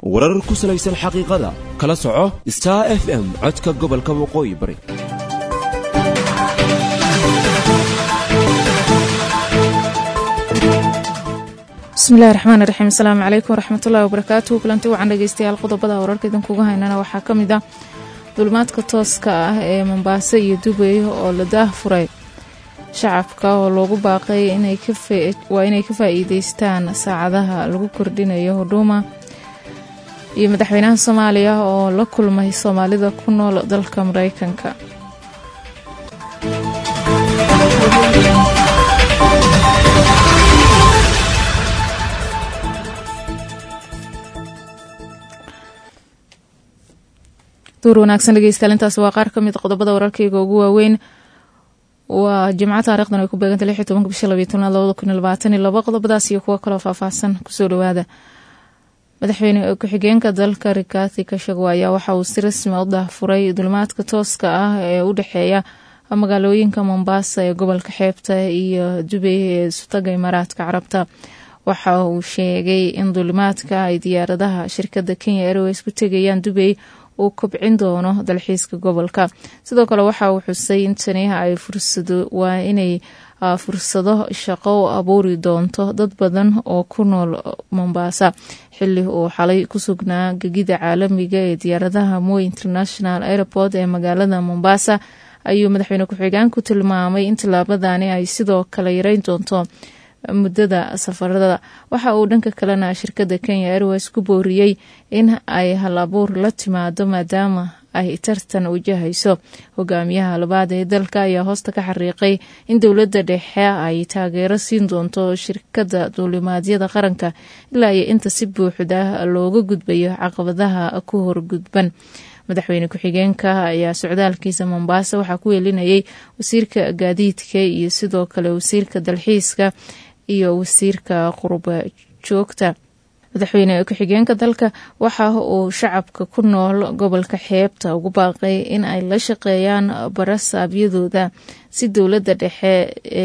warar ku salaysan xaqiiqada kala soco star f m codka gobolka waqooyi bari bismillahi raxmaan raxiim asalaamu calaykum waraxmatullahi wabarakaatuhu kulanti wacan dhegeystayaal qodobada wararka idinkuga haynana waxaa ka mid ah dulmaadka tooska ah ee mombaaso iyo dubay oo la daahfuray shacabka oo loogu baaqay waa inay ka faa-iideystaan saacadaha lagu kordhinayo hudhuuma iyo madaxweynaha soomaaliya oo la kulmay soomaalida ku nool dalka mareykanka duur wanaagsan dhegeystayaal intaasi waa qaar ka mid qodobada wararkayga ugu waaweyn waa jimco taarikhdan ay ku beegantay lix iyo tobanka bisha labiyo tobnaad labada kun iyo labaatan iyo laba qodobadaas iyo kuwo kaloo faahfaahsan kusoo dhawaada madaxweyne ku-xigeenka dalka rikati kashagwa ayaa waxa uu si rasmi u daahfuray dulmaadka tooska ah ee u dhexeeya magaalooyinka mombasa ee gobolka xeebta iyo dubay ee sutaga imaaraadka carabta waxa uu sheegay in dulimaadka ay diyaaradaha shirkadda kenya airways ku tegayaan dubay uu kobcin doono dalxiiska gobolka sidoo kale waxa uu xusay in tani ay fursado waa inay fursado shaqo u abuuri doonto dad badan oo ku nool mombasa xili uu xalay ku sugnaa gegida caalamiga ee diyaaradaha moy international airport ee magaalada mombasa ayuu madaxweyne ku-xigeenku tilmaamay in tillaabadani ay sidoo kale yareyn doonto muddada safarada waxa uu dhanka kalena shirkadda kenya airways ku booriyey in ay hal abuur la timaado maadaama ay tartan wajahayso hogaamiyaha labaad ee dalka ayaa hoosta ka xariiqay in dowladda dhexe ay taageero siin doonto shirkadda duulimaadyada qaranka ilaa iyo inta si buuxda looga gudbayo caqabadaha ku horgudban madaxweyne ku-xigeenka ayaa socdaalkiisa mombasa waxaa ku weelinayay wasiirka gaadiidka iyo sidoo kale wasiirka dalxiiska iyo wasiirka qurba joogta madaxweyne ku-xigeenka dalka waxa uu shacabka ku nool gobolka xeebta ugu baaqay in ay la shaqeeyaan barasaabyadooda si dowladda dhexe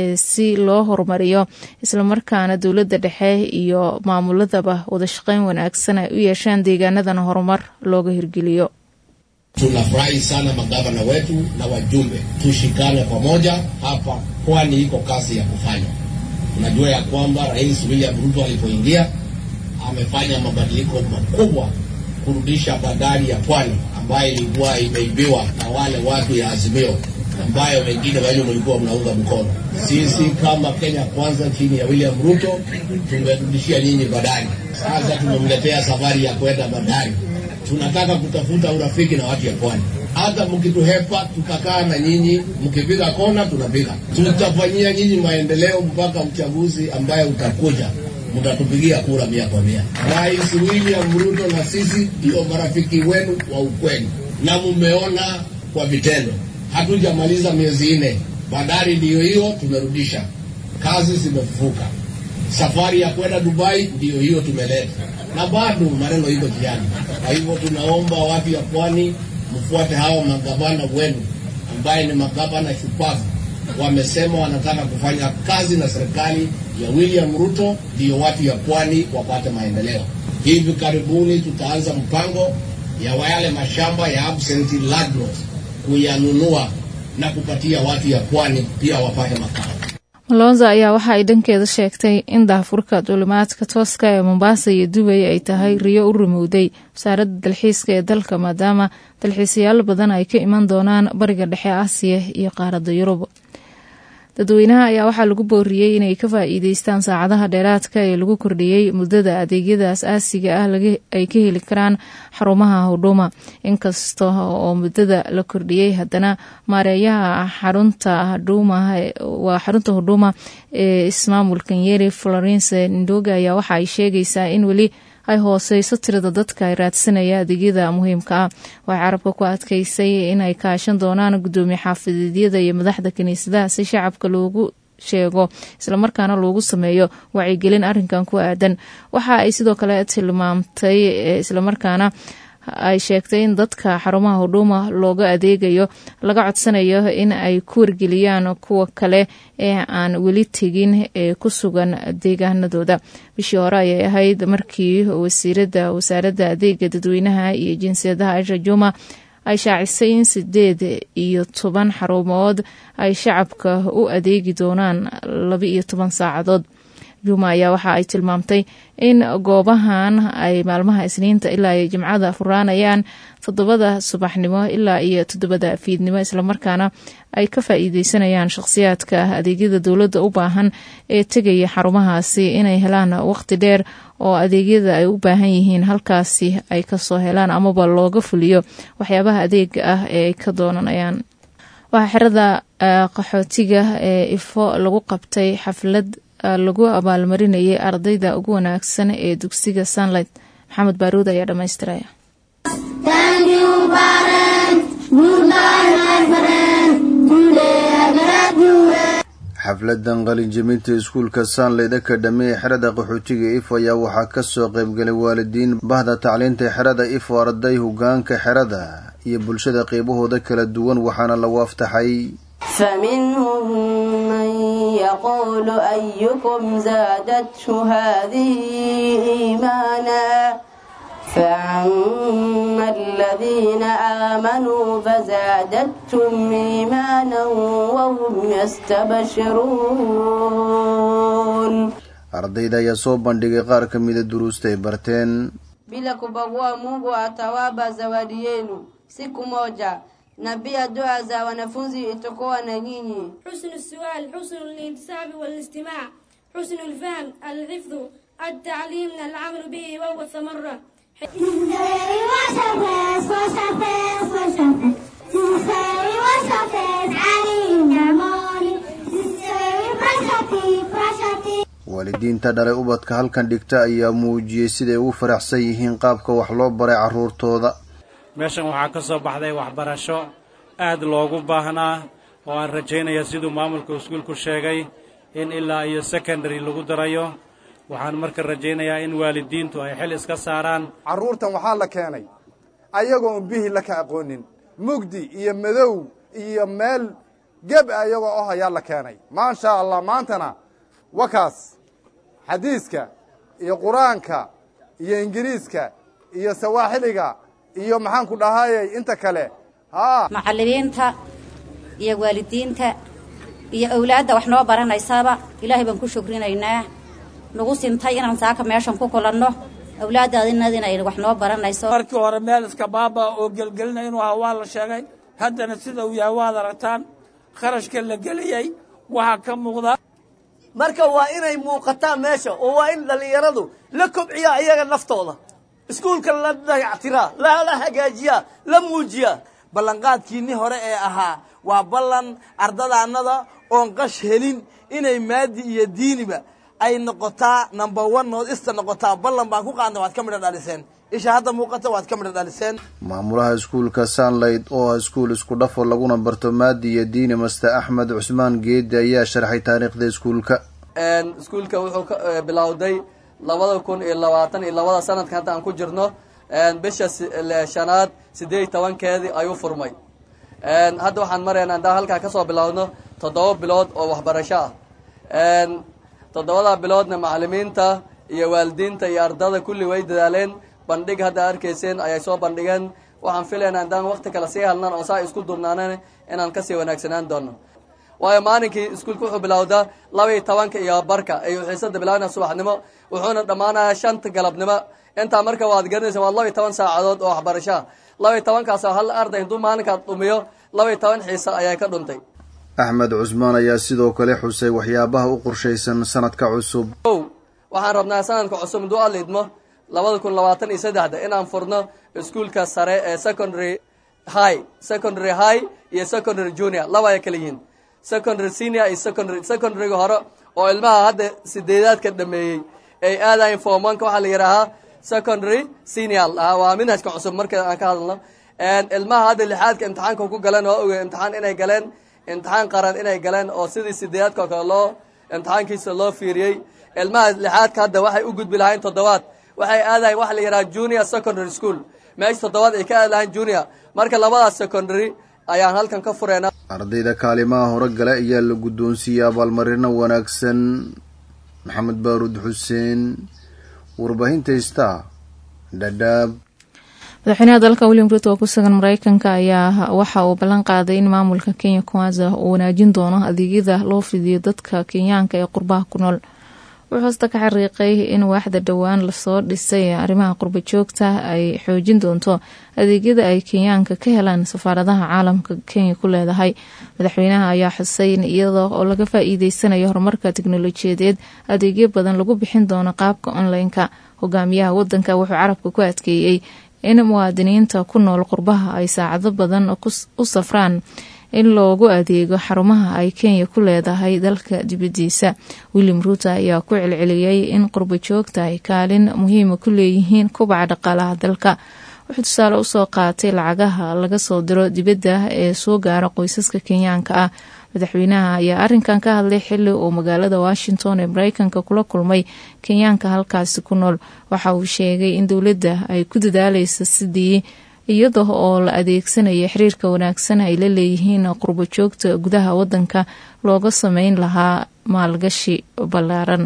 si loo horumariyo islamarkaana dowladda dhexe iyo maamuladaba wadashaqeyn wanaagsan ay u yeeshaan deegaanadan horumar looga hirgeliyo Tunafurahi sana magavana wetu na wajumbe, tushikane pamoja hapa, kwani iko kazi ya kufanya. Unajua ya kwamba Rais William Ruto alipoingia amefanya mabadiliko makubwa kurudisha bandari ya Pwani ambayo ilikuwa imeibiwa na wale watu ya Azimio ambayo wengine wenyu mlikuwa mnaunga mkono. Sisi kama Kenya Kwanza chini ya William Ruto tumerudishia nyinyi bandari. Sasa tumemletea safari ya kwenda bandari tunataka kutafuta urafiki na watu ya pwani. Hata mkituhepa tutakaa na nyinyi, mkipiga kona tunapiga. Tutafanyia nyinyi maendeleo mpaka uchaguzi ambaye utakuja, mtatupigia kura mia kwa mia. Rais William Ruto na sisi ndio marafiki wenu wa ukweli, na mumeona kwa vitendo. Hatujamaliza miezi nne, bandari ndiyo hiyo tumerudisha, kazi zimefufuka. Safari ya kwenda Dubai ndiyo hiyo tumeleta na bado maneno iko jiani. Kwa hivyo tunaomba watu ya pwani mfuate hawa magavana wenu ambaye ni magavana shupavu, wamesema wanataka kufanya kazi na serikali ya William Ruto, ndiyo watu ya pwani wapate maendeleo. Hivi karibuni tutaanza mpango ya yale mashamba ya absentee landlords kuyanunua na kupatia watu ya pwani pia wapate makao. malonza ayaa waxa ay dhankeeda sheegtay in daahfurka duulimaadka tooska ee mombasa iyo dubay ay tahay riyo u rumowday wasaaradda dalxiiska ee dalka maadaama dalxiisayaal badan ay ka iman doonaan bariga dhexe aasiya iyo qaaradda yurub dadweynaha ayaa waxaa lagu booriyey inay ka faa-iideystaan saacadaha dheeraadka ee lagu kordhiyey muddada adeegyada as-aasiga ah ay ka heli karaan xarumaha hudhuuma inkasta oo muddada la kordhiyey haddana maareeyaha xarunta hudhuuma waa xarunta hudhuuma ee ismaamulka nyeri florence ndoga ayaa waxa ay sheegaysaa in weli ay hooseyso tirada dadka ay raadsanaya adeegyada muhiimka ah waxay carabka ku adkeysay inay kaashan doonaan gudoomiye xaafideedyada iyo madaxda kiniisadaha si shacabka loogu sheego islamarkaana loogu sameeyo wacyigelin arinkan ku aadan waxa ay sidoo kale tilmaamtay islamarkaana ay sheegtay in dadka xarumaha hudhuuma looga adeegayo laga codsanayo in ay ku wargeliyaan kuwa kale ee aan weli tegin ee ku sugan deegaanadooda bishii hore ayay ahayd markii wasiirada wasaaradda adeega dadweynaha iyo jinsiyadaha aisha juma ay shaacisay in sideed iyo toban xarumood ay shacabka u adeegi doonaan laba iyo toban saacadood juma ayaa waxa ay tilmaamtay in goobahan ay maalmaha isniinta ilaa iyo jimcada furaanayaan toddobada subaxnimo ilaa iyo toddobada fiidnimo islamarkaana ay ka faa'iideysanayaan shakhsiyaadka adeegyada dowladda u baahan ee tegaya xarumahaasi inay helaan waqti dheer oo adeegyada ay u baahan yihiin halkaasi ay kasoo helaan amaba looga fuliyo waxyaabaha adeega ah ee ay ka doonanayaan waxaa xerada qaxootiga ee ifo lagu qabtay xaflad lagu abaalmarinayay ardayda ugu wanaagsan ee dugsiga sunlight maxamed baaruud ayaa dhamaystiraya xafladan qalinjabinta iskuulka sunlight academy ee xerada qaxootiga ifo ayaa waxaa kasoo qaybgalay waalidiin bahda tacliinta xerada ifo arday hogaanka xerada iyo bulshada qeybahooda kala duwan waxaana lagu aftaxay فمنهم من يقول أيكم زادته هذه إيمانا فأما الذين آمنوا فزادتهم إيمانا وهم يستبشرون ardayda ayaa soo bandhigay qaar ka mida duruusta ay barteen bila kubagua Mungu atawapa zawadi yenu siku moja na pia dua za wanafunzi itakuwa na nyinyi. حسن السؤال حسن الانتساب والاستماع حسن الفهم الحفظ التعليم العمل به وهو ثمرة waalidiinta dhalay ubadka halkan dhigta ayaa muujiyey siday ugu faraxsan yihiin qaabka wax loo baray carruurtooda meeshan waxaa ka soo baxday waxbarasho aad loogu baahnaa oo aan rajaynaya siduu maamulka iskuulku sheegay in ilaa iyo secondary lagu darayo waxaan marka rajaynayaa in waalidiintu ay xil iska saaraan carruurtan waxaa la keenay ayagoo un bihii la ka aqoonin mugdi iyo madow iyo meel geb a iyagoo oh ayaa la keenay maasha allah maantana wakaas xadiiska iyo qur-aanka iyo ingiriiska iyo sawaaxiliga iyo maxaan ku dhahayey inta kale haa macallimiinta iyo waalidiinta iyo awlaadda wax noo baranaysaaba ilaahay baan ku shukrinaynaa nagu sintay inaan saaka meeshan ku kulanno awlaaddaadinad inay wax noo baranayso markii hore meel iska baaba oo gelgelina inuu ahaa waa la sheegay haddana sida uu yahay waad aragtaan kharashka la geliyey waxaa ka muuqda marka waa inay muuqataan meesha oo waa in dhallinyaradu la kobciyaa iyaga naftooda iskuulka la dayactiraa lala hagaajiyaa la muujiyaa ballanqaadkiinni hore ee ahaa waa ballan ardadaannada oon qash helin inay maadi iyo diiniba ay noqotaa number one nood ista noqotaa ballan baan ku qaadna waad ka midho dhaliseen isha hadda muuqata waad ka midho dhaliseen maamulaha iskuulka sunlight oo ah iskuul isku dhafo laguna barto maadi iyo diini master axmed cusmaan geedi ayaa sharxay taariikhda iskuulka iskuulka wuxuu ka bilowday labada kun iyo labaatan iyo labada sanadka hadda aan ku jirno bisha shanaad sideed iyo tobankeedii ayuu furmay hadda waxaan maraynaa haddaan halkaa kasoo bilowno toddoba bilood oo waxbarasho ah toddobada biloodna macalimiinta iyo waalidiinta iyo ardada kulli way dadaaleen bandhig hadda arkayseen ayay soo bandhigeen waxaan filaynaa haddaan wakti kale sii hadnan oo saa isku dubnaanan inaan kasii wanaagsanaan doono waayo maalinkii iskuulka wuxuu bilowdaa laba iyo tobanka iyo barka ayuu xiisada bilaabana subaxnimo wuxuuna dhammaanaya shanta galabnimo intaa marka waad garanaysa waa laba iyo toban saacadood oo waxbarashaa laba iyo tobankaas hal arday hadduu maalinkaad dhumiyo laba iyo toban xiisa ayaa ka dhuntay axmed cusmaan ayaa sidoo kale xusay waxyaabaha u qorshaysan sanadka cusub ow waxaan rabnaa sanadka cusub hadduu alla idmo labada kun labaatan iyo saddexda inaan furno iskuulka sare ee secondary high secondary high iyo secondary junior laba ay kala yihiin secondary senior iyo secondary secondaryga hore oo ilmaha hadda sideedaadka dhameeyey ay aadayin formanka waxaa la yidhaahaa secondary senior waa minhajka cusub marka aan ka hadalno ilmaha hadda lixaadka imtixaanka ku galeen oo oge imtixaan inay galeen imtixaan qaran inay galeen oo sidii sideedaadka oo kale loo imtixaankiisa loo fiiriyey ilmaha lixaadka hadda waxay u gudbi lahayn toddobaad waxay aadayin waxa la yidhaha junior secondary school meesha toddobaad ay ka aadi lahayn junior marka labadaas secondary ayaan halkan ka fureynaa ardayda kaalimaha hore gale ayaa la guddoonsiiyey abaalmarino wanaagsan maxamed baaruud xuseen warbaahinta ista dhadhaab madaxweynaha dalka william ruto oo ku sugan mareykanka ayaa waxa uu ballan qaaday in maamulka kenya kwanza uu wanaajin doono adeegyada loo fidiyo dadka kenyaanka ee qurbaha ku nool wuxuu hoosta ka xariiqay in waaxda dhowaan lasoo dhisay arrimaha qurba joogta ay xoojin doonto adeegyada ay kenyaanka ka helaan safaaradaha caalamka kenya ku leedahay madaxweynaha ayaa xusay in iyada oo laga faa-iideysanayo horumarka teknolojiyadeed adeegyo badan lagu bixin doono qaabka online-ka hogaamiyaha wadanka wuxuu carabka ku adkeeyey in muwaadiniinta ku nool qurbaha ay saacado badan u safraan in loogu adeego xarumaha ay kenya ku leedahay dalka dibadiisa william ruuto ayaa ku celceliyey in qurba joogta ay kaalin muhiima ku leeyihiin kubaca dhaqaalaha dalka wuxuu tusaale usoo qaatay lacagaha laga soo diro dibadda ee soo gaara qoysaska kenyaanka ah madaxweynaha ayaa arinkan ka hadlay xili uu magaalada washington ee mareykanka kula kulmay kenyaanka halkaasi ku nool waxa uu sheegay in dowladda ay ku dadaaleysa sidii iyada oo la adeegsanaya xiriirka wanaagsan ay la leeyihiin qurbo joogta gudaha wadanka looga sameyn lahaa maalgashi ballaaran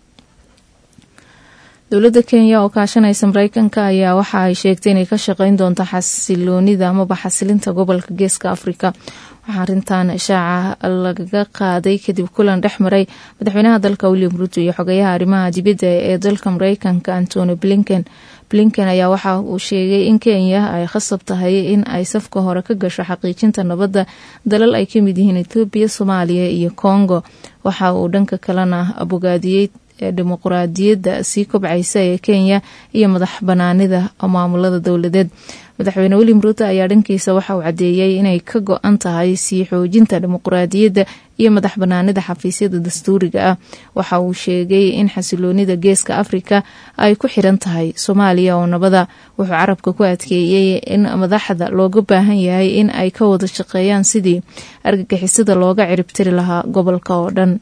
dowladda kenya oo kaashanaysa mareykanka ayaa waxa ay sheegtay inay ka shaqeyn doonto xasiloonida amaba xasilinta gobolka geeska afrika waxaa arintan shaaca lagaga qaaday kadib kulan dhex maray madaxweynaha dalka william ruto iyo xogeyaha arrimaha dibadda ee dalka mareykanka antony blinken blinken ayaa waxa uu sheegay in kenya ay khasab tahay in ay safka hore ka gasho xaqiijinta nabadda dalal ay kamid yihiin ethoobiya soomaaliya iyo congo waxa uu dhanka kalena bogaadiyey dimuquraadiyadda sii kobcaysa ee kenya iyo madax banaanida maamulada dowladeed madaxweyne william ruto ayaa dhankiisa waxa uu cadeeyey inay ka go-an tahay sii xoojinta dimuquraadiyadda iyo madax banaanida xafiisyada dastuuriga ah waxa uu sheegay in xasiloonida geeska afrika ay ku xiran tahay soomaaliya oo nabada wuxuu carabka ku adkeeyey in madaxda looga baahan yahay in ay ka wada shaqeeyaan sidii argagixisada looga ciribtiri lahaa gobolka oo dhan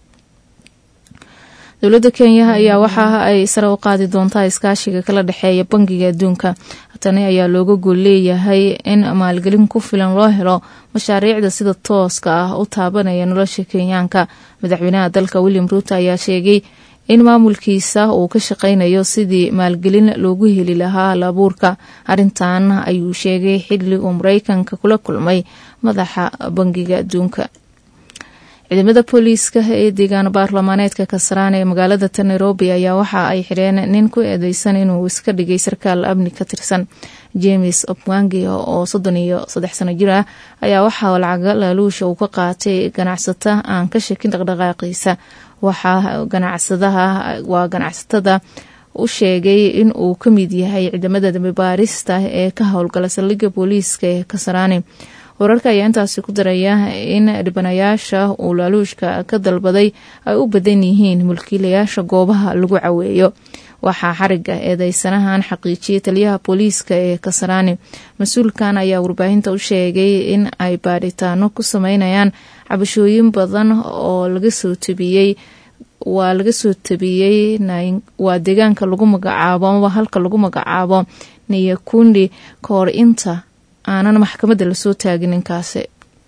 dowladda kenya ayaa waxa ay sare u qaadi doontaa iskaashiga kala dhexeeya bangiga adduunka tani ayaa looga gool leeyahay in maalgelin ku filan loo helo mashaariicda sida tooska ah u taabanaya nolosha kenyaanka madaxweynaha dalka william ruto ayaa sheegay in maamulkiisa uu ka shaqeynayo sidii maalgelin loogu heli lahaa halabuurka arintan ayuu sheegay xili uu mareykanka kula kulmay madaxa bangiga adduunka ciidamada booliiska ee deegaan baarlamaaneedka kasaraan ee magaalada ta nairobi ayaa waxa ay xidheen nin ku eedeysan inuu iska dhigay sarkaal amni ka tirsan james opwangi oo soddon iyo saddex sano jir ah ayaa waxaa lacaga laaluusha uu ka qaatay ganacsata aan ka shakin dhaqdhaqaaqiisa waxaa ganacsadaha waa ganacsatada u sheegay in uu ka mid yahay ciidamada dambi baarista ee ka howlgala saldhigga booliiska ee kasaraani wararka ayaa intaasi ku daraya in dhibanayaasha uu laaluushka ka dalbaday ay u badan yihiin mulkiilayaasha goobaha lagu caweeyo waxaa xariga eedeysanahan xaqiijiyay taliyaha booliiska ee kasaraani mas-uulkan ayaa warbaahinta u sheegay in ay baadhitaano ku sameynayaan cabashooyin badan oo laga soo tabiyey waa laga soo tabiyey waa deegaanka lagu magacaabo amaba halka lagu magacaabo niyakundi ka hor inta aanan maxkamadda lasoo taagin ninkaasi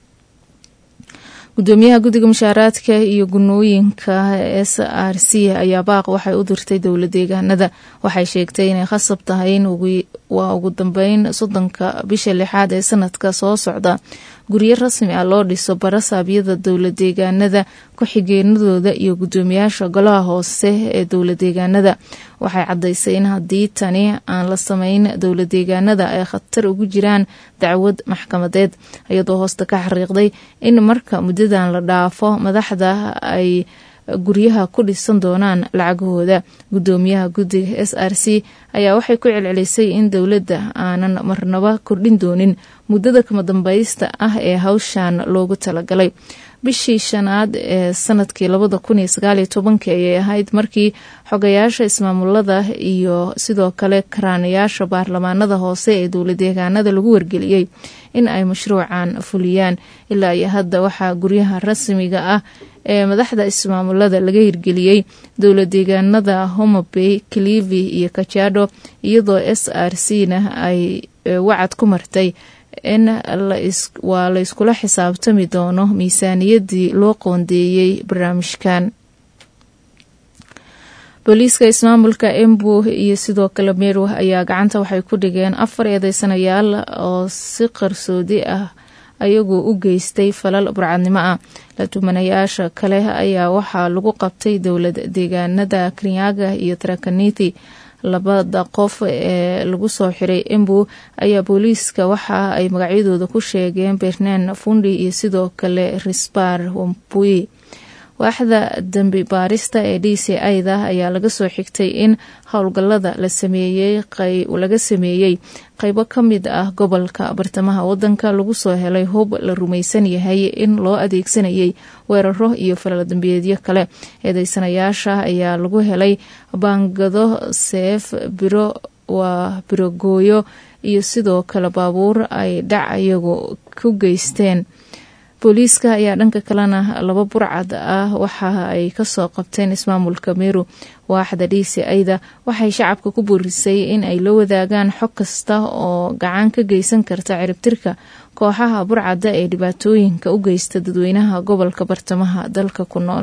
gudoomiyaha guddiga mushaaraadka iyo gunooyinka s r c ayaa baaq waxay u dirtay dowla deegaanada waxay sheegtay inay khasab tahay in waa ugu dambeyn soddonka bisha lixaad ee sanadka soo socda guryo rasmi ah loo dhiso barasaabyada dowla deegaanada ku-xigeenadooda iyo gudoomiyaasha golaha hoose ee dowla deegaanada waxay caddaysay in haddii tani aan la sameyn dowla deegaanada ay khatar ugu jiraan dacwad maxkamadeed iyadoo hoosta ka xariiqday in marka muddadan la dhaafo madaxda ay guryaha ku dhisan doonaan lacagahooda gudoomiyaha guddiga s r c ayaa waxay ku celcelisay in dowladda aanan marnaba kordhin doonin muddada kama dambaysta ah ee hawshan loogu talagalay bishii shanaad ee sanadkii labada kun iyo sagaaliyo tobankii ayay ahayd markii xogayaasha ismaamulada iyo sidoo kale karaanayaasha baarlamaanada hoose ee dowla deegaanada lagu wargeliyey in ay mashruucan fuliyaan ilaa iyo hadda waxaa guryaha rasmiga ah ee madaxda ismaamulada laga hirgeliyey dowla deegaanada homabay clivi iyo kajado iyadoo s r c na ay wacad ku martay in waa la iskula xisaabtami doono miisaaniyadii loo qoondeeyey barnaamijkan booliiska ismaamulka embu iyo sidoo kale meru ayaa gacanta waxay ku dhigeen afar eedeysanayaal oo si qarsoodi ah ayagoo u geystay falal burcadnimo ah la tumanayaasha kale ayaa waxaa lagu qabtay dowlad deegaanada kenyaga iyo tarakaniti labada qof ee lagu soo xiray embu ayaa booliiska waxa ay magacyadooda ku sheegeen bernan fundi iyo sidoo kale risbar wampui waaxda dambi baarista ee d c ida ayaa laga soo xigtay in howlgalada laga sameeyey qeybo ka mid ah gobolka bartamaha wadanka lagu soo helay hub la rumaysan yahay in loo adeegsanayay weeraro iyo falaladambeedyo kale eedeysanayaasha ayaa lagu helay baangado seef biro waa birogooyo iyo sidoo kale baabuur ay dhac iyagu ku geysteen booliiska ayaa dhanka kalena laba burcad ah waxa ay kasoo qabteen ismaamulka meru waaxda d c ida waxay shacabka ku boorisay in ay la wadaagaan xog kasta oo gacan ka geysan karta ciribtirka kooxaha burcadda ee dhibaatooyinka u geysta dadweynaha gobolka bartamaha dalka ku nool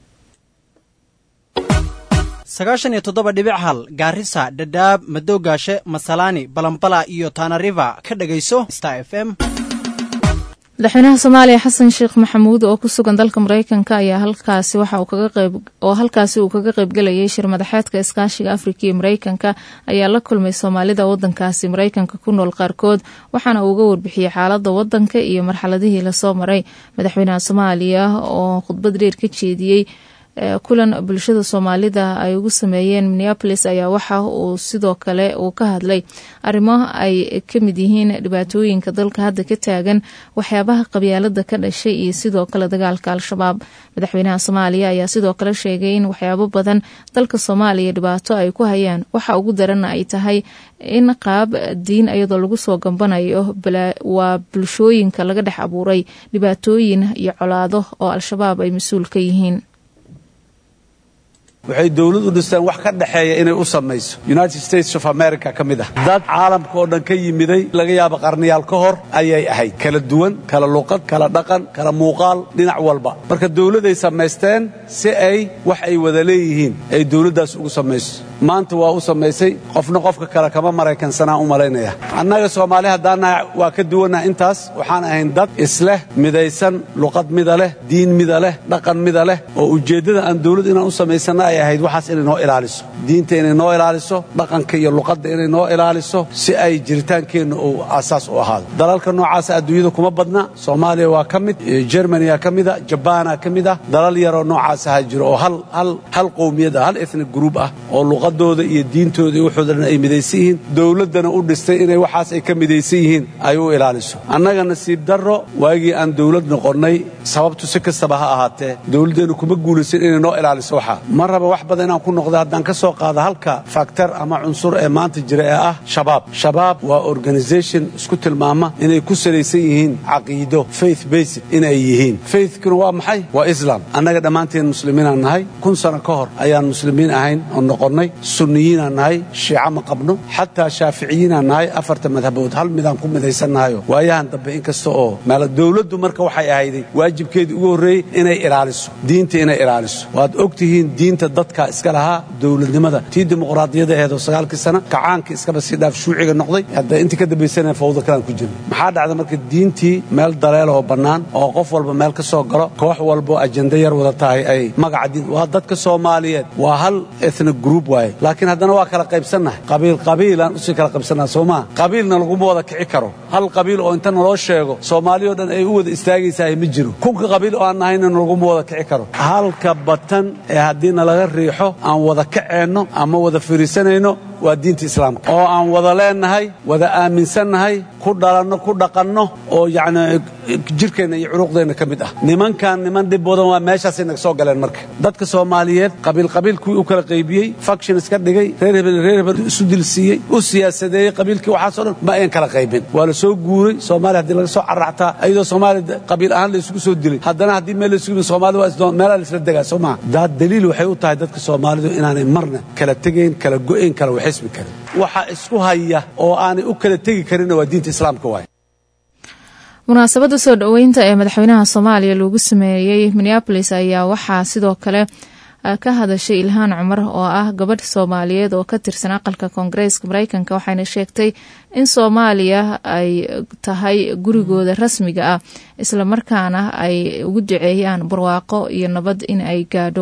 sagaashan iyo toddoba dhibic hal gaarisa dhadhaab madowgaashe masalaani balambala iyo taanariva ka dhagayso star f m madaxweynaha soomaaliya xasan sheekh maxamuud oo ku sugan dalka mareykanka ayaa halkaasi waxa uu kaga qayb oo halkaasi uu kaga qaybgalayay shir madaxeedka iskaashiga afrika iyo mareykanka ayaa la kulmay soomaalida wadankaasi mareykanka ku nool qaarkood waxaana uu uga warbixiyey xaalada wadanka iyo marxaladihii lasoo maray madaxweynaha soomaaliya oo khudbad dheer ka jeediyey kulan bulshada soomaalida ay ugu sameeyeen minneapolis ayaa waxa uu sidoo kale uu ka hadlay arrimo ay ka mid yihiin dhibaatooyinka dalka hadda ka taagan waxyaabaha qabyaalada ka dhashay iyo sidoo kale dagaalka al-shabaab madaxweynaha soomaaliya ayaa sidoo kale sheegay in waxyaabo badan dalka soomaaliya dhibaato ay ku hayaan waxa ugu darana ay tahay in qaab diin iyadoo lagu soo gambanayo waa bulshooyinka laga dhex abuuray dhibaatooyin iyo colaado oo al-shabaab ay mas-uul ka yihiin waxay dawladu dhisteen wax ka dhexeeya inay u samayso united states of america ka mid ah dad caalamka oo dhan ka yimiday laga yaabo qarniyaal ka hor ayay ahayd kala duwan kala luqad kala dhaqan kala muuqaal dhinac walba marka dawladay samaysteen si ay wax ay wada leeyihiin ay dawladdaas ugu samayso maanta waa u samaysay qofna qofka kale kama maraykansanaa u malaynaya annaga soomaali haddaannahay waa ka duwannaha intaas waxaan ahayn dad isleh midaysan luqad mida leh diin mida leh dhaqan mida leh oo ujeeddada aan dawlad inaan u samaysanna ay ahayd waxaas inay noo ilaaliso diinta inay noo ilaaliso dhaqanka iyo luqadda inay noo ilaaliso si ay jiritaankeenna uu aasaas u ahaado dalalka noocaasa adduunyada kuma badna soomaaliya waa ka mid jermaniya ka mida jabaana ka mid ah dalal yaroo noocaasa jiro oo hal qowmiyad ah hal ethnic group ah oo luqadooda iyo diintooda iyo waxooda dhan ay midaysan yihiin dawladdana u dhistay inay waxaas ay ka midaysan yihiin ay u ilaaliso annaga nasiib darro waagii aan dawlad noqonnay sababtu si kastaba ha ahaatee dawladdeennu kuma guulaysan inay noo ilaaliso waxaa ma raba wax badan inaan ku noqda haddaan ka soo qaado halka faktor ama cunsur ee maanta jira ee ah shabaab shabaab waa organisation isku tilmaama inay ku salaysan yihiin caqiido faith based inay yihiin faithkuna waa maxay waa islam annaga dhammaanteen muslimiinaan nahay kun sano ka hor ayaan muslimiin ahayn oo noqonnay sunniyiinaan nahay shiica ma qabno xataa shaaficiyiinaan nahay afarta madhabood hal midaan ku midaysannahayo waayahan dambe in kasta oo meel dawladdu marka waxay ahayday waajibkeedii ugu horreeyey inay ilaaliso diinta inay ilaaliso waad og tihiin diinta dadka iska lahaa dawladnimada tii dimuqraadiyada aheedoo sagaalkii sana kacaankii iskaba sii dhaaf shuuciga noqday hadda intii ka dambaysana fawda kalaan ku jirna maxaa dhacda marka diintii meel daleelahoo bannaan oo qof walba meel ka soo galo koox walboo ajenda yar wada tahay ay magaca diin waa dadka soomaaliyeed waa hal ethnic group waaye laakiin haddana waa kala qaybsannahay qabiil qabiilaan usii kala qaybsannaha soo maa qabiilna laguma wada kici karo hal qabiil oo inta naloo sheego soomaaliyo dhan ay u wada istaagaysahay ma jiro kunka qabiil oo aan nahayna laguma wada kici karo halka batan ee haddii nalaga riixo aan wada kaceenno ama wada firiisanayno waa diinta islaamka oo aan wada leennahay wada aaminsannahay ku dhalanno ku dhaqanno oo yacni jirkeenna iyo curuqdeenna ka mid ah nimankan niman dhib badan waa meeshaasay naga soo galeen marka dadka soomaaliyeed qabiilqabiil kuwii u kala qaybiyey faction iska dhigay reer hebel reer hebel isu dilsiiyey u siyaasadeeyey qabiilkii waxaasoo dhan ma ayan kala qaybin waa la soo guuray soomaaliya haddii laga soo carraxtaa iyadoo soomaaliya qabiil ahaan la isugu soo dilay haddana haddii meel la isugu yimid soomaalida waa isdoon meelaa la isla degaa soo maha daad daliil waxay u tahay dadka soomaalidu inaanay marna kala tegayn kala go'ayn kala waxismi karin waxa isku haya oo aanay u kala tegi karinna waa diinta islaamka waay munaasabadda soo dhoweynta ee madaxweynaha soomaaliya loogu sameeyey minneabolis ayaa waxaa sidoo kale ka hadashay ilhaan cumar oo ah gabadh soomaaliyeed oo ka tirsan aqalka koongareeska mareykanka waxayna sheegtay in soomaaliya ay tahay gurigooda rasmiga ah islamarkaana ay ugu duceeyaan barwaaqo iyo nabad in ay gaadho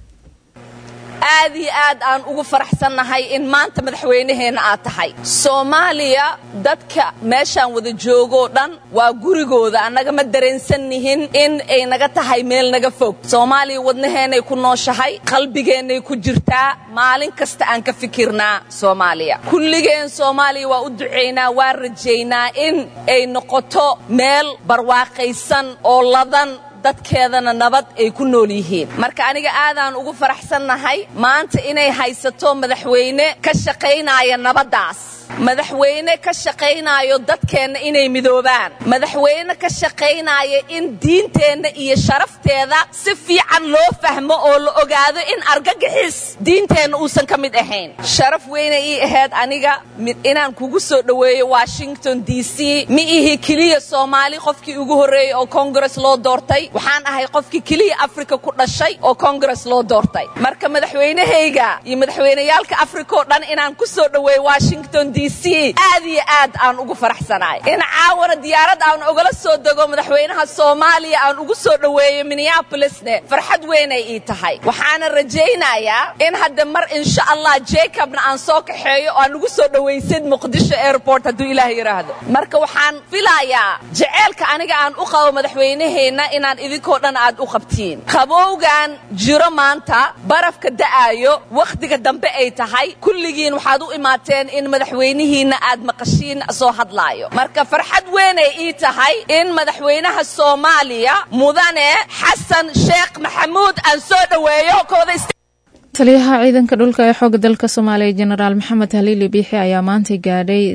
aad iyo aad aan ugu faraxsannahay in maanta madaxweynaheenna aad tahay soomaaliya dadka meeshaan wada joogoo dhan waa gurigooda annaga ma dareensannihin in ay naga tahay meel naga fog soomaaliya wadnaheennay ku nooshahay qalbigeennay ku jirtaa maalin kasta aan ka fikirnaa soomaaliya kulligeen soomaaliya waa u ducaynaa waa rajaynaa in ay noqoto meel barwaaqaysan oo ladan dadkeedana nabad ay ku nool yihiin marka aniga aadaan ugu faraxsannahay maanta inay haysato madaxweyne ka shaqaynaya nabaddaas madaxweyne ka shaqaynaayo dadkeenna inay midoobaan madaxweyne ka shaqaynaya in diinteenna iyo sharafteeda si fiican loo fahmo oo la ogaado in argagixis diinteenna uusan ka mid ahayn sharaf weyne ii ahayd aniga inaan kugu soo dhoweeyo washington d c ma ihi keliya soomaali qofkii ugu horreeyey oo kongares loo doortay waxaan ahay qofkii keliya afrika ku dhashay oo kongares loo doortay marka madaxweynahayga iyo madaxweyneyaalka afrika oo dhan inaan ku soo dhoweeyo washington d c aad iyo aad aan ugu faraxsanahay in caawana diyaarad aan ogala soo dego madaxweynaha soomaaliya aan ugu soo dhoweeyo minneabolisne farxad weynay ii tahay waxaana rajaynayaa in hadda mar insha allah jacobna aan soo kaxeeyo oo aan ugu soo dhowaysid muqdisho airport hadduu ilaah yidhaahdo marka waxaan filayaa jeceelka aniga aan u qabo madaxweynaheenna inaan idinkoo dhan aad u qabtiin qabowgan jiro maanta barafka da'aayo wakhtiga dambe ay tahay kulligiin waxaad u imaateen in madaxweynihiinna aad maqashiin soo hadlaayo marka farxad weynay ii tahay in madaxweynaha soomaaliya mudane xasan sheekh maxamuud aan soo dhoweeyo taliyaha ciidanka dhulka ee xooga dalka soomaaliya jenaraal maxamed haliili biixi ayaa maanta gaadhay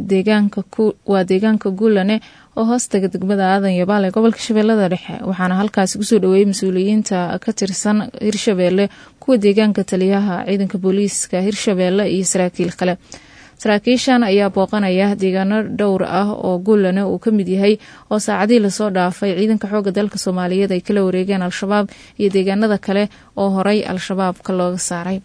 waa deegaanka guulane oo hoostaga degmada aadan yabaal ee gobolka shabeellada dhexe waxaana halkaasi kusoo dhoweeyey mas-uuliyiinta ka tirsan hirshabeelle kuwa deegaanka taliyaha ciidanka booliiska hirshabeelle iyo saraakiil kale saraakiishan ayaa booqanaya deegaano dhowr ah oo guulane uu ka mid yahay oo saacadihii lasoo dhaafay ciidanka xooga dalka soomaaliyeed ay kala wareegeen al-shabaab iyo deegaanada kale oo horay al-shabaabka looga saaray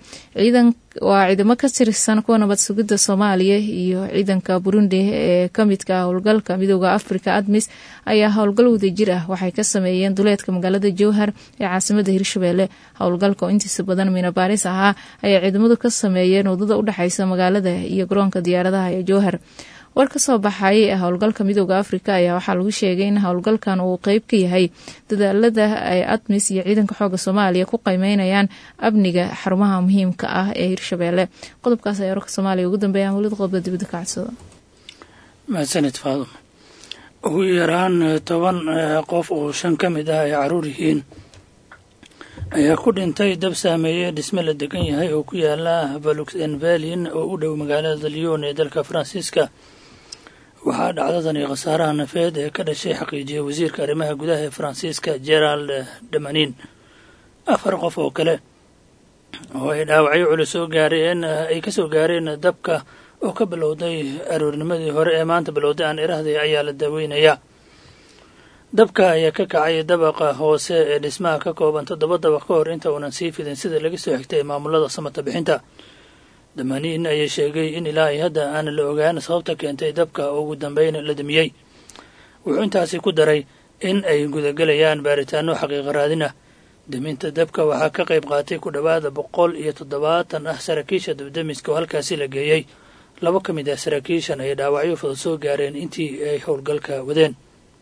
waa ciidamo ka tirsan kuwa nabad sugidda soomaaliya iyo ciidanka burundi ee kamidka ah howlgalka midooda africa admis ayaa howlgal wadajir ah waxay ka sameeyeen duleedka magaalada jowhar ee caasimada hirshabeelle howlgalka oo intiisa badan miinabaaris ahaa ayaa ciidamadu ka sameeyeen wadada udhexeysa magaalada iyo garoonka diyaaradaha ee jowhar war ka soo baxay howlgalka midooda afrika ayaa waxaa lagu sheegay in howlgalkan uu qeyb ka yahay dadaalada ay admis iyo ciidanka xooga soomaaliya ku qiimeynayaan amniga xarumaha muhiimka ah ee hirshabeelle qodobkaas ayaa warka soomaaliya ugu dambeeya wlid qodba dibadda ka codsada mahadsanid faadum ugu yaraan toban qof oo shan ka mid ah ay caruur yihiin ayaa ku dhintay dab saameeye dhisme la degan yahay oo ku yaala valuxenvalin oo u dhow magaalada lyon ee dalka faransiiska waxaa dhacdadani khasaaraha nafeed ee ka dhashay xaqiijiyay wasiirka arrimaha gudaha ee faransiiska gerald damanin afar qof oo kale oo ay dhaawacyo culus soo gaareen ay ka soo gaareen dabka oo ka bilowday aroornimadii hore ee maanta bilowday aan irahday ayaa la daaweynayaa dabka ayaa ka kacay dabaqa hoose ee dhismaha ka kooban toddoba dabaq ka hor inta uunan sii fidin sida laga soo xigtay maamulada samata bixinta damaniin ayaa sheegay in ilaa ay hadda aan la ogaan sababta keentay dabka oo ugu dambeyn la damiyey wuxuu intaasi ku daray in ay gudagelayaan baaritaano xaqiiqa raadin ah daminta dabka waxaa ka qayb qaatay ku dhowaada boqol iyo toddobaatan ah saraakiisha dabdamiska oo halkaasi la geeyey laba ka mid ah saraakiishan ay dhaawacyo fudud soo gaareen intii ay howlgalka wadeen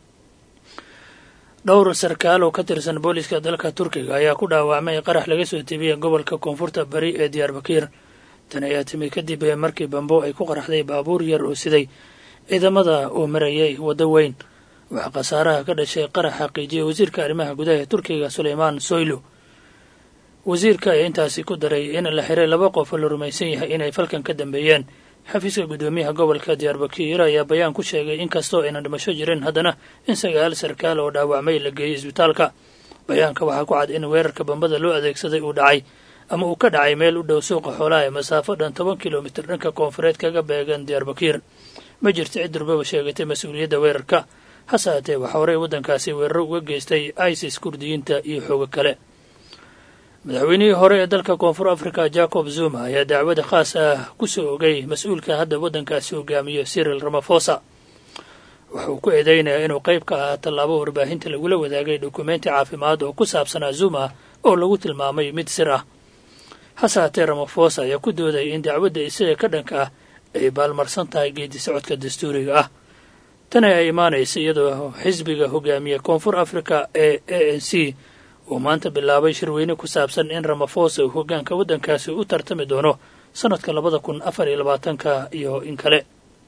dhowr sarkaal oo ka tirsan booliska dalka turkiga ayaa ku dhaawacmay qarax laga soo tebiyey gobolka koonfurta bari ee diyaarbakiir tan ayaa timi kadib markii bambo ay ku qaraxday baabuur yar oo siday ciidamada uu marayay waddo weyn waxaa khasaaraha ka dhashay qarax xaqiijiyey wasiirka arrimaha gudaha ee turkiga suleymaan soylo wasiirka ayaa intaasi ku daray in la xiray laba qof oo la rumaysan yahay inay falkan ka dambeeyeen xafiiska guddoomiyaha gobolka diyaarbakiir ayaa bayaan ku sheegay in kastoo aynan dhimasho jirin haddana in sagaal sarkaal oo dhaawacmay la geeyey isbitaalka bayaanka waxaa ku cad in weerarka bambada loo adeegsaday uu dhacay ama uu ka dhacay meel u dhow suuqa xoolaha ee masaafo dhan toban kilomitir dhanka koonfureed kaga beegan diyaarbakiir ma jirto cid durbaba sheegatay mas-uuliyadda weerarka hase haatee waxaa horey waddankaasi weeraro uga geystay isis kurdiyiinta iyo xoogo kale madaxweynihii hore ee dalka koonfur africa jacob zuma ayaa dacwada khaas ah ku soo ogay mas-uulka hadda waddankaasi hogaamiyo cyril ramafosa wuxuu ku eedeynayaa inuu qayb ka ahaa tallaabo warbaahinta lagula wadaagay dukumenti caafimaad oo ku saabsanaa zuma oo lagu tilmaamay mid sir ah hase haatee ramafosa ayaa ku doodaya in dacwadda isaga ka dhanka ah ay baalmarsan tahay geedi socodka dastuuriga ah tan ayaa imaanaysa iyadoo xisbiga hogaamiya koonfur africa ee a n c uu maanta bilaabay shirweyne ku saabsan in ramafosa uu hoggaanka waddankaasi u tartami doono sannadka labada kun afar iyo labaatanka iyo in kale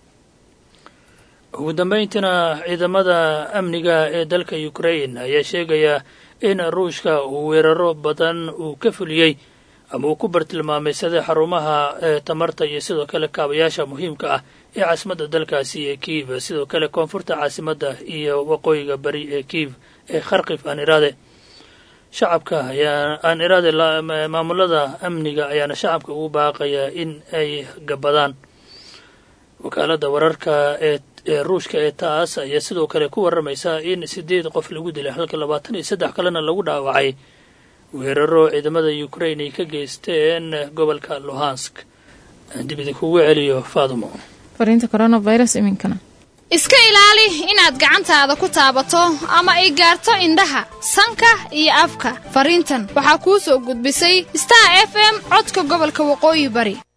ugu dambayntiina ciidamada amniga ee dalka ukrain ayaa sheegaya in ruushka uu weeraro badan uu ka fuliyey ama uu ku bartilmaameysaday xarumaha ee tamarta iyo sidoo kale kaabayaasha muhiimka ah ee caasimadda dalkaasi ee kiiv sidoo kale koonfurta caasimadda iyo waqooyiga bari ee kiiv ee kharkif aan iraade shacabka ayaa aan iraade maamulada amniga ayaana shacabka ugu baaqaya in ay gabadaan wakaaladda wararka ee ee ruushka ee taas ayaa sidoo kale ku warramaysa in siddeed qof lagu dilay halka labaatan iyo saddex kalena lagu dhaawacay weeraro ciidamada ukrain ay ka geysteen gobolka luhansk dib idinkugu celiyo faadumo fariinta coronavirus iminkana iska ilaali inaad gacantaada ku taabato ama ay gaarto indhaha sanka iyo afka fariintan waxaa kuu soo gudbisay star f m codka gobolka waqooyi bari